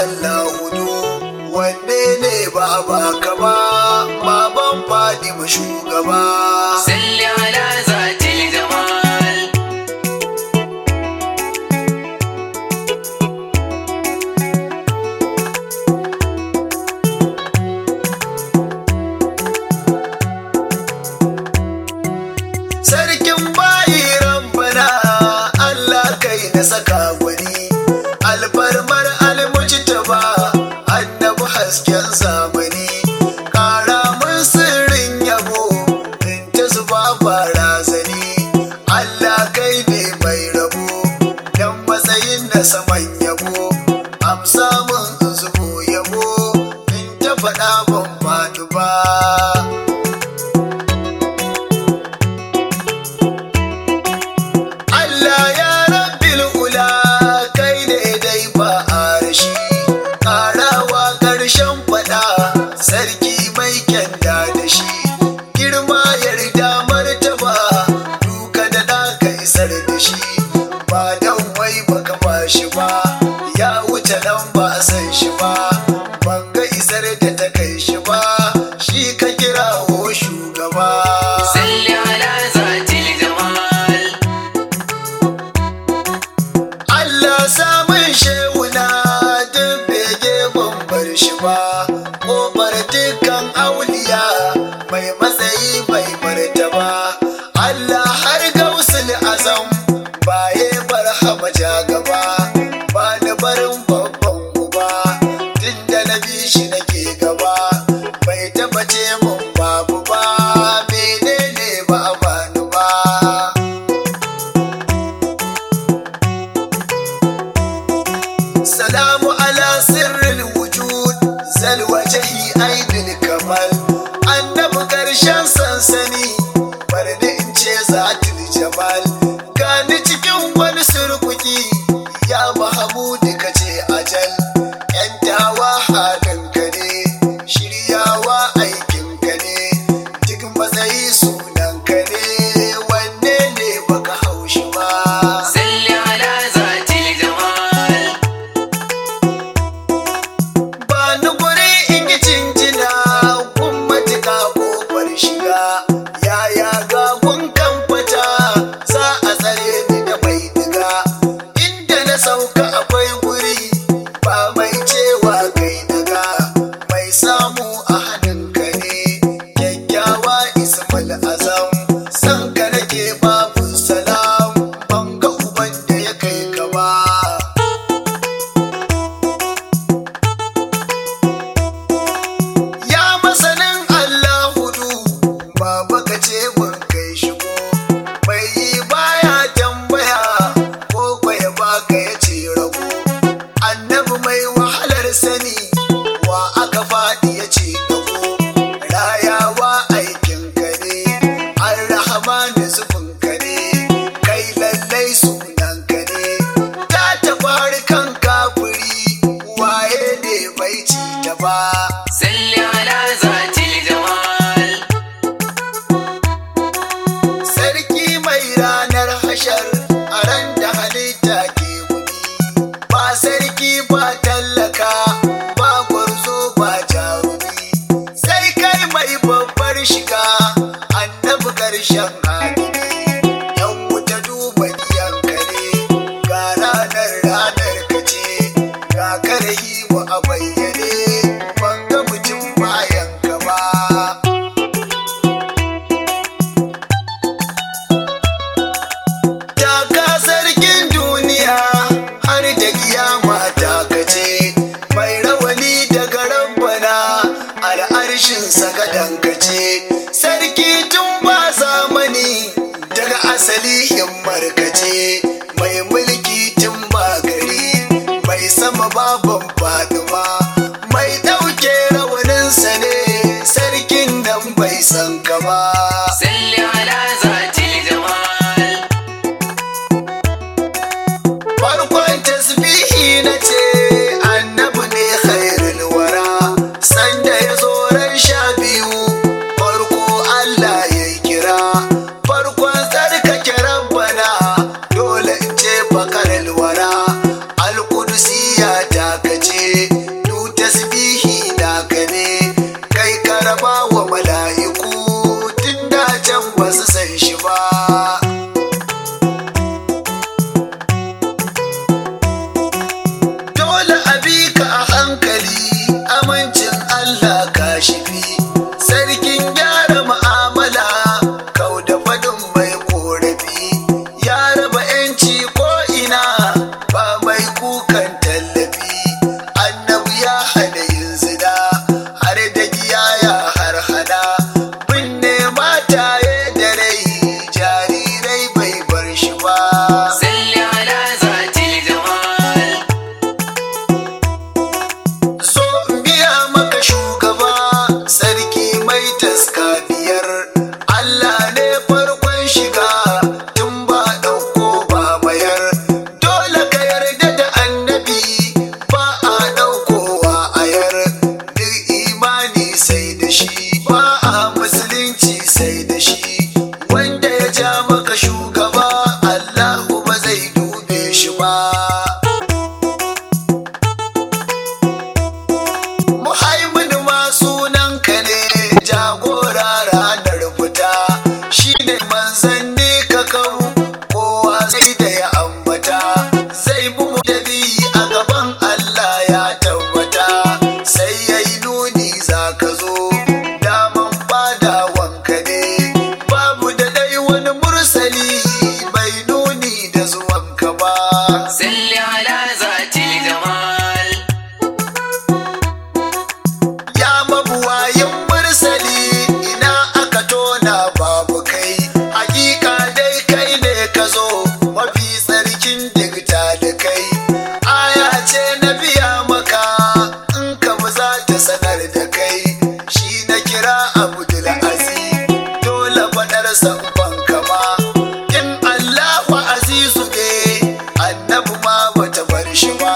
Allah hudu wanne ne ba ba ka ba baban Fatima shugaba salli ala zatil jamal sarkin bayi rabbana Allah kai na saka gwani alfarmar almujtaba annabi hasken zamani kara mun sirrin yabo in ta zuba barazani Allah kai ne mai rabo dan matsayin na saman yabo amsa mun in zubo yabo in ta faɗa ban faɗi ba Allah ya rabbil ula kai ne dai ba a rashi karawa ƙarshen fada sarki mai kyanda da shi girma yarda martaba duka da ɗaka isar da shi ba dan wai baka ba shi ba ya wuce nan ba a san shi ba ban ga isar da ta kai shi ba shi ka kirawo shugaba salli ala zatil jamal Allah samun shehuna duk bege ban bar shi ba ƙofar dukkan auliya mai matsayi bai martaba Allah har gausul azam baye barhama ja gaba ba ni barin babban uba tun da na bi shi nake gaba bai taba ce mun babu ba menene ba a bani ba salamu ala sirril wujud zal wajhi aidil kamal annabi karshen sansani bari in ce zatul jamal gani cikin wani surkuki ya mahamudu ka ce ajal yantawa halinka ne shiryawa aikinka ne duk matsayi sunanka ne wanne ne baka haushi ba salli ala zatil jamal ba ni guri in yi cincina kun matuka kofar shiga yaya ga kun kan fata za a tsare ni da mai diga inda na sauka akwai guri ba mai cewa kai daga mai samu a hannunka ne kyakkyawa ismail azam san ka nake babu salam ban ga uban da ya kai ka ba Ya masanin Allah hudu, baba ka ce mun kai shigo, mai yi baya tambaya, ko kwaya baka ya ce rago. Annabi mai wahalar sani, wa aka faɗi ya ce dago, rayawa aikin ka ne, an rahama da zubin ka ne, kai lallai sunan ka ne, ta tafi harkan kafiri, waye ne bai ci ta ba. salli ala zatil jamal Sarki mai ranar hashar a ran da halitta ke wuni ba sarki ba tallaka ba gwarzo ba jarumi sai kai mai babbar shiga annabi karshen hadini yan wuta duba giyanka ne ga ranar ranar ka ce ga karhi wa a bayyane ban ga mutum bayan ka ba Taka sarkin duniya har da kiyama ta kace mai rawani daga rabbana al'arshin sagadan kace sarki tun ba zamani daga asali himmar kace mai mulki tun ba gari mai sama baban faduma mai ɗauke rawaninsa ne sarkin nan bai san ka ba salli ala zatil jamal farkon tasbihi na ce annabi ne khairul wara sanda ya zo ran sha biyu farko Allah ya kira farkon tsarkake rabbana dole shiga tun ba ɗauko ba mayar dole ka yarda da annabi ba a ɗaukowa ayar duk imani sai da shi ba a musulunci sai da shi wanda ya ja maka shugaba Allahu ba zai dube shi ba Muhaimin ma sunanka ne jagora ranar fita shi ne manzanni ka kawo kowa sai da ya ambata zai bi mu da bi a gaban Allah ya tabbata sai ya yi nuni za ka zo daman bada wanka ne babu da dai wani mursali bai nuni da zuwanka ba salli ala zatil jamal Ya mabuwayin mursali ina aka tona babu kai hakika dai kai ne ka zo mafi tsarkin digta da kai aya ce na biya maka in ka ba za ta sanar da kai shi na kira abdul aziz dole faɗar sanfan kama in allahu azizu ne annabi ma bata bar shi ba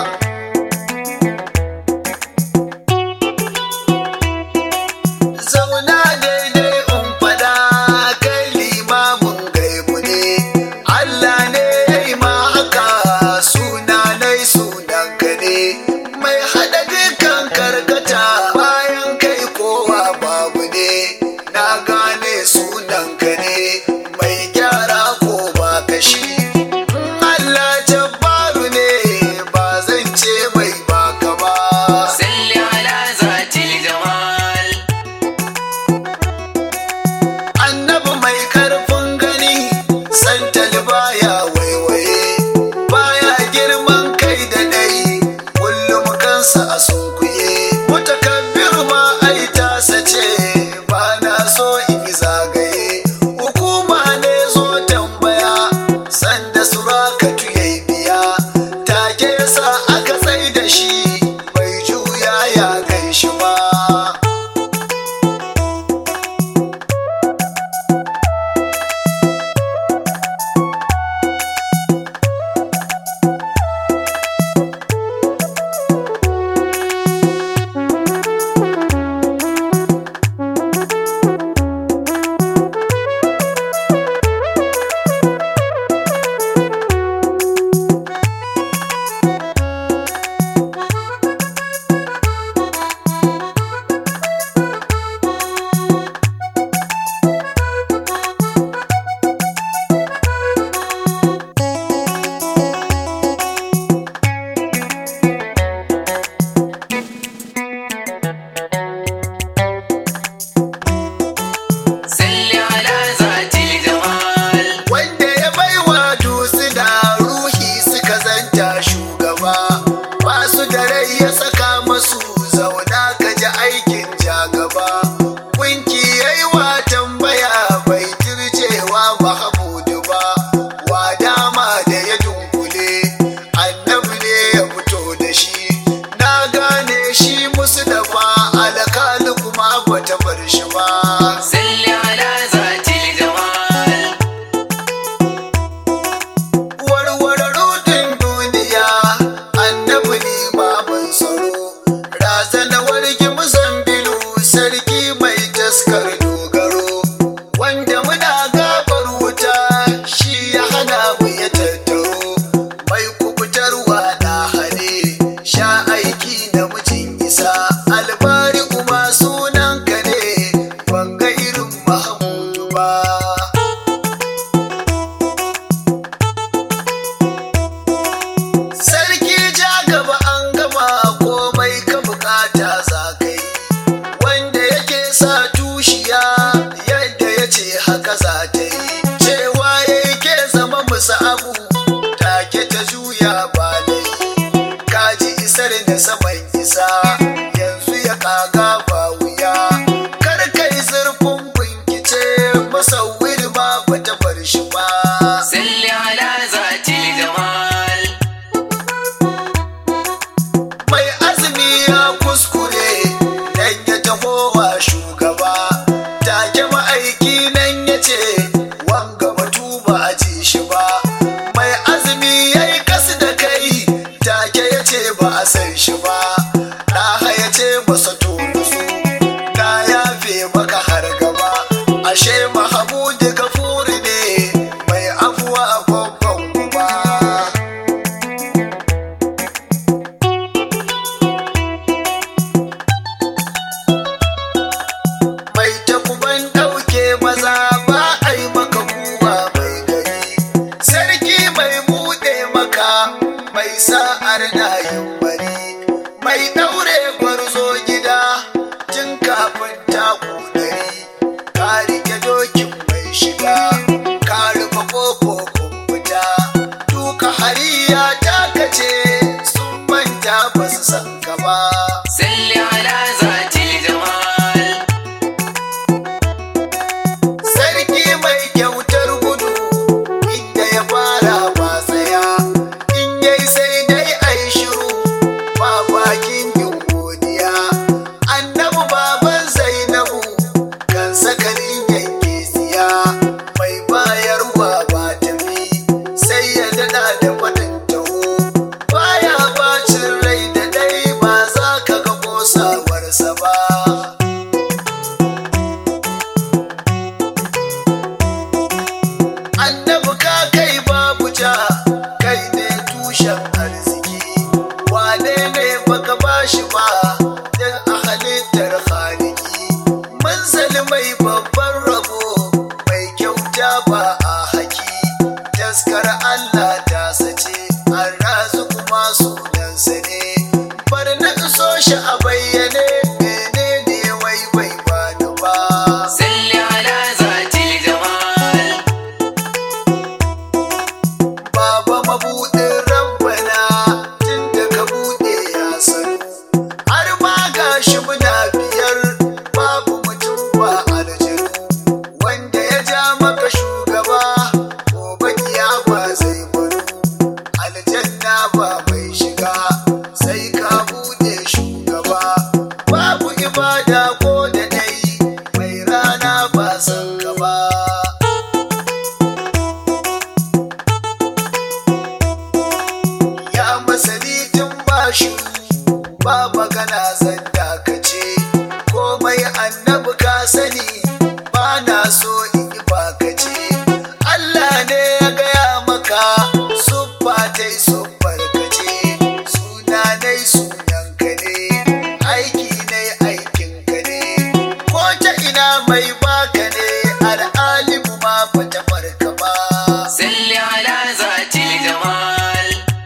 zauna daidai in fada kai limamin gaibu ne Allah ne ya yi ma haka sunanai sunanka ne mai haɗa dukan karkata bayan kai kowa babu ne na gane sunanka ne mai gyara ko ba kashi in Allah jabbaru ne ba zan ce mai baka ba salli ala zatil jamal annabi mai karfin gani santal baya waiwaye baya girman kai da dai kullum kansa a sunkuye mutakabbir ma ai tasa ce ba na so in yi zagaye hukuma ne zo tambaya sanda surakatu yayi biya take sa aka tsai da shi bai juya ya ganshi ba salli ala zatil jamal wanda ya baiwa dusu da ruhi suka zanta shugaba ba su da rai ya saka masu zauna ka ji aikin jagaba kunki yayi wa tambaya bai turjewa mahamudu ba wa dama da ya dunkule annabi ne ya fito da shi na gane shi musu da ba alkali kuma bata bar shi ba salli ala zatil jamal warware rudin duniya annabi ne baban tsaro razana wargi muzambilu sarki mai taskar dogaro wanda muna gabar wuta shi ya hana mu ya tattaro mai kubutarwa na hane sha aiki na mijin isa albari kuma sunanka ne ban ga irin mahamudu ba Sarki ja gaba an gama komai ka bukata za ka yi, wanda yake sa tushiya yadda ya ce haka za ta yi, cewa ya ke zama musu abu take ta juya ba dai, kaji isar da saman isa yanzu ya kaga ba wuya, kar kai zurfin bincike masauwir ba bata bar shi ba. salli ala zatil jamal mai azumi ya kuskure dan ya taho wa shugaba take ma'aiki nan ya ce wan fahariya ta kace sun manta ba su san ka ba salli ala zatil jamal sarki mai kyautar gudu inda ya fara ba tsaya in yai sai dai ai shiru ba bakin yin godiya annabi baban zainabu kan sakalin yanke siya mai bayarwa ba tafi sai ya dada da faɗin taho baya bacin rai da dai ba za ka ga kosawarsa ba annabi ka kai babu ja kai ne tushen arziki wane ne baka bashi ba dan a halittar haliki manzali mai babban rabo mai kyauta ba a haki taskar allah ta sace an razu kuma sunansa ne bar na iso shi a bayyane menene wai bai bani ba salli ala zatil jamal Baba mabuɗin rabbana tun da ka buɗe ya sanu har ma gashi muna biyar babu mutum ba aljanu wanda ya ja maka shugaba gobe kiyama zai baro aljanna ba mai shiga sai ka buɗe shugaba babu ibada ko da dai mai rana ba san ka ba ya masani tun bashi ba magana zan dakace komai annabi ka sani ba na so in yi bakace Allah ne ya gaya maka suffa ta yi suffar kace suna dai sunan ka ne aiki ne aikin ka ne ko ta ina mai baka ne al'alimu ma ba ta farka ba salli ala zatil jamal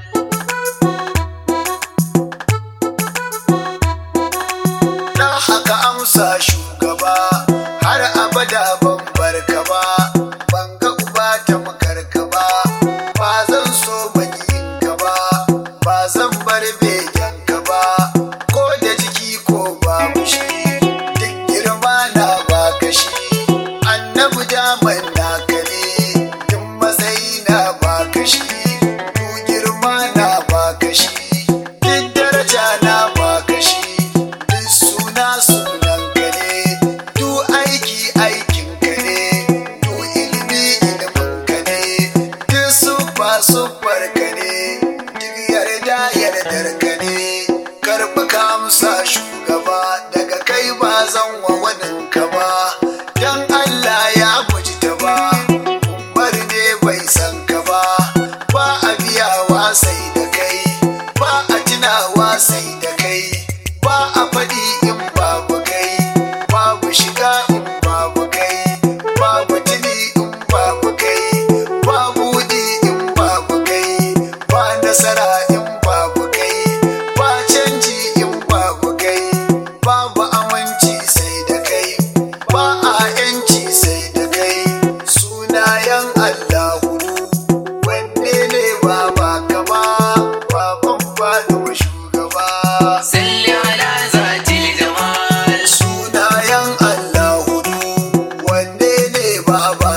na haka amsa shugaba har abada ban barka ba ban ga uba ta makarka ba ba zan so ka ba ba zan bar begen ka ba ko da jiki ko babu shi duk girma na baka shi annabi daman naka ne duk matsayi na baka shi duk girma na baka shi duk daraja na baka shi duk suna sunan ka ne duk aiki aikin ka ne duk ilimi ilimin ka ne duk suffa suffar ka ne duk yarda yardar ka ne karɓi ka amsa shugaba daga kai ba zan wa wanin ka ba dan Allah ya guji ta ba umar ne bai san ka ba ba a biyawa sai da kai ba a tunawa sai da kai ba a faɗi in babu kai babu shiga in babu kai babu tuni in babu kai babu wudi in babu kai ba nasara in babu kai ba canji in babu kai babu aminci sai da kai ba a yanci sai da kai sunayen Allahu wanne ne ba ba kama baban faɗo shugaba salli ala zatil jamal sunayen Allahu wanne ne ba ba